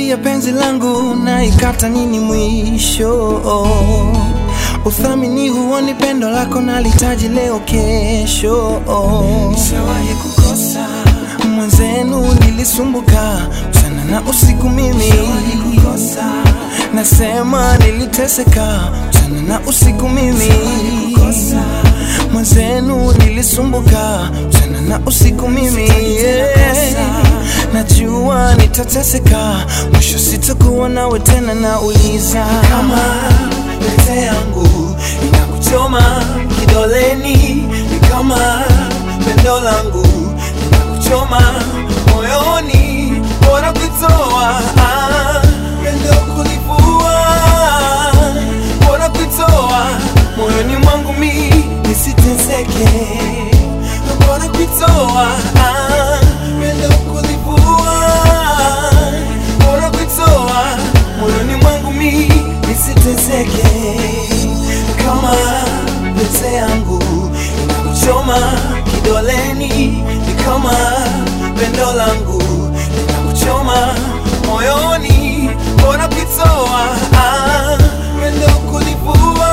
Safari ya penzi langu na ikata nini mwisho? Uthamini huoni pendo lako nalitaji leo kesho. Nishawahi kukosa mwenzenu, nilisumbuka mchana na usiku mimi nasema niliteseka mchana na usiku mimi mwenzenu nilisumbuka mchana na usiku mimi yeah. najua nitateseka mwisho sitakuwa nawe tena nauliza kama pete yangu inakuchoma kidoleni ni kama pendo langu inakuchoma moyoni bora kuitoa ah, pendo kulivua bora kuitoa moyoni mwangu mi nisiteseke bora kuitoa ah, pendo kulivua bora kuitoa moyoni mwangu mi nisiteseke kama pete yangu inakuchoma kidoleni ni kama pendo langu linakuchoma moyoni bora kuitoa ah, pendo kulivua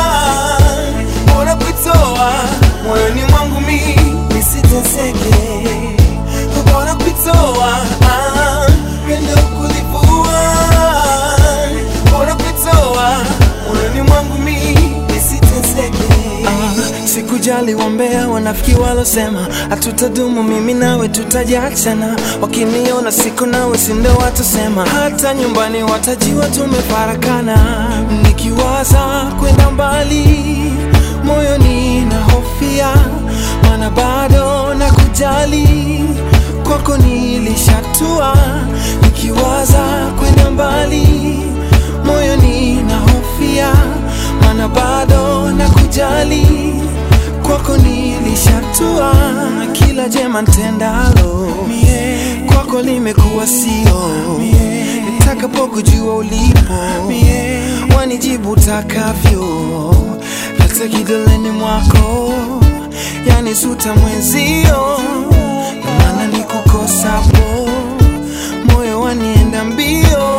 bora kuitoa moyoni mwangu mi nisiteseke bora kuitoa ah, pendo kulivua bora kuitoa moyoni mwangu mi nisiteseke ah, sikujali wambea wanafiki walosema hatutadumu mimi nawe tutajiachana wakiniona siku nawe sindo watasema hata nyumbani watajiwa tumefarakana nikiwaza kwenda mbali moyoni na hofia mana bado na kujali kwako nilishatua nikiwaza kwenda mbali moyoni na hofia mana bado na kujali kwako nilishatua na kila jema ntendalo kwako limekuwa sio nitakapokujua ulipo wanijibu takavyo hata kidoleni mwako yani suta mwenzio na maana ni kukosapo moyo wanienda mbio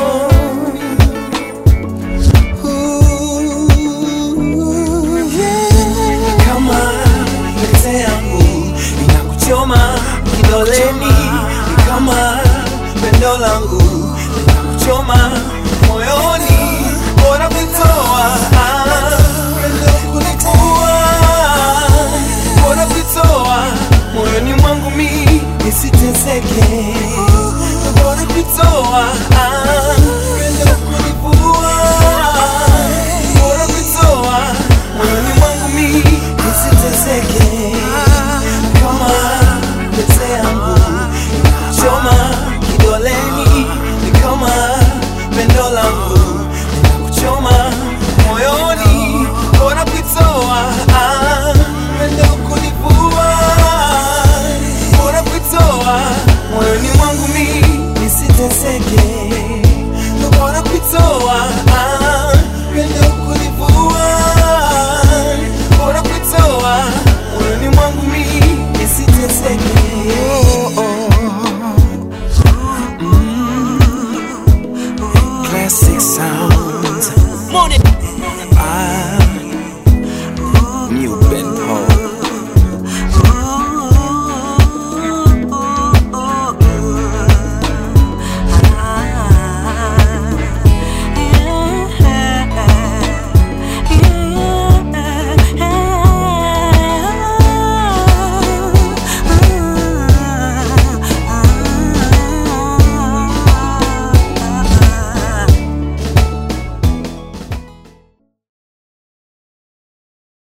Ooh, yeah. kama pete yangu inakuchoma kidoleni ni kama pendo langu linakuchoma moyoni bora kuitoa ah, pendo kulitoa bora kuitoa moyoni mwangu mi nisiteseke bora kuitoa ah, pendo kulivua bora kuitoa moyoni mwangu mi nisiteseke kama pete yangu inakuchoma kidoleni ni kama pendo langu linakuchoma moyoni bora kuitoa ah, pendo kulivua bora kuitoa moyoni mwangu mi nisiteseke bora kuitoa ah, pendo kulivua bora kuitoa moyoni mwangu mi nisiteseke oh, oh. Mm. Classic sounds Morning. ah.